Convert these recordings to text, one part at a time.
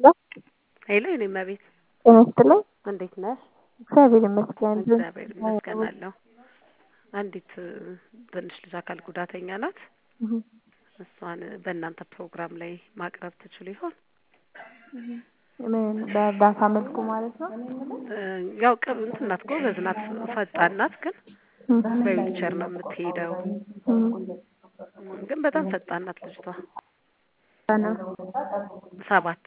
ሄሎ የኔ እመቤት ጤና ይስጥልኝ። እንዴት ነሽ? እግዚአብሔር ይመስገን። እግዚአብሔር ይመስገን አለሁ። አንዲት ትንሽ ልጅ አካል ጉዳተኛ ናት። እሷን በእናንተ ፕሮግራም ላይ ማቅረብ ትችሉ ይሆን? ምን በእርዳታ መልኩ ማለት ነው? ያው ቅርብ እንትን ናት፣ ጎበዝ ናት፣ ፈጣን ናት። ግን በዊልቸር ነው የምትሄደው። ግን በጣም ፈጣን ናት ልጅቷ። ሰባት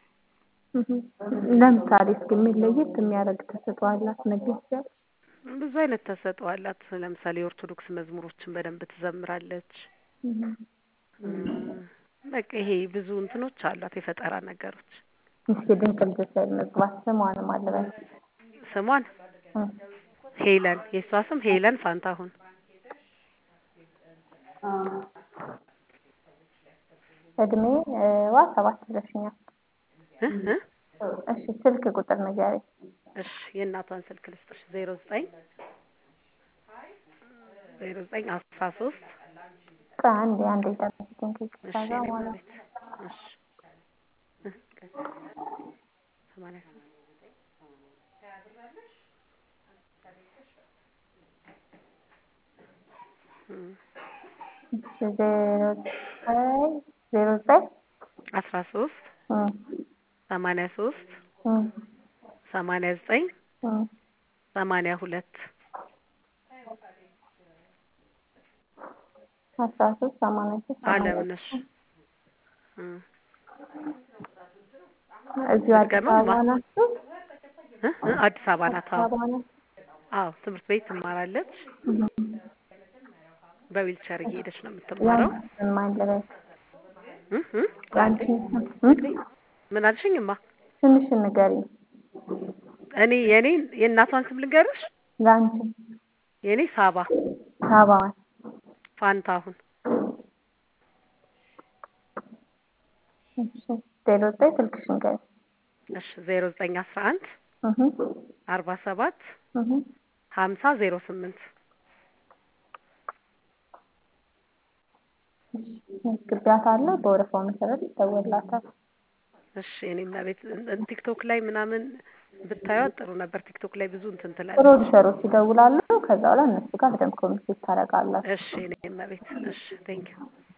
ለምሳሌ እስኪ የሚለየት የሚያደርግ ተሰጥኦ አላት ነገር ይችላል? ብዙ አይነት ተሰጥኦ አላት። ለምሳሌ የኦርቶዶክስ መዝሙሮችን በደንብ ትዘምራለች። በቃ ይሄ ብዙ እንትኖች አሏት፣ የፈጠራ ነገሮች። እስኪ ድንቅ ልጆች ላይ መግባት ስሟን ማለበል ስሟን ሄለን፣ የእሷ ስም ሄለን ፋንታሁን። እድሜ ዋ ሰባት ብለሽኛል። እሺ ስልክ ቁጥር ንገሪኝ። እሺ የእናቷን ስልክ ልስጥሽ። ዜሮ ዘጠኝ ዜሮ ዘጠኝ አስራ ሶስት አንዴ አንዴ ጠብቂኝ እሺ ከዛ የኔ በኋላ እመቤት እሺ ሰማንያ ሶስት ዜሮ ዘጠኝ ዜሮ ዘጠኝ አስራ ሶስት ሰማንያ ሶስት ሰማንያ ዘጠኝ ሰማንያ ሁለት አስራ ሶስት ሰማንያ ሶስት አለምነሽ እዚሁ አዲስ ድገመው አበባ ማ- ናችሁ? እ እ አዲስ አበባ ናት። አዲስ አዎ አበባ ናችሁ? አዎ ትምህርት ቤት ትማራለች። በዊልቸር እየሄደች ነው የምትማረው። ያንቺን ማን ልበል? እ እ አንዴ ያንቺን ስም ምን አልሽኝማ? ትንሽ ንገሪኝ። እኔ የኔን የእናቷን ስም ልንገርሽ? ለአንቺ የኔ ሳባ ሳባዋን ፋንታሁን እሺ ዜሮ ዘጠኝ ስልክሽ ንገሪኝ። እሺ ዜሮ ዘጠኝ አስራ አንድ እህ አርባ ሰባት እህ ሀምሳ ዜሮ ስምንት መዝግቢያታለሁ። በወረፋው መሰረት ይደወልላታል። እሺ እኔ እመቤት ቲክቶክ ላይ ምናምን ብታዩት ጥሩ ነበር። ቲክቶክ ላይ ብዙ እንትን ትላለች። ፕሮዲሰሮች ይደውላሉ። ከዛ በኋላ እነሱ ጋር በደንብ ኮሚኒኬት ታደርጋላችሁ። እሺ እኔ እመቤት እሺ ቴንኪው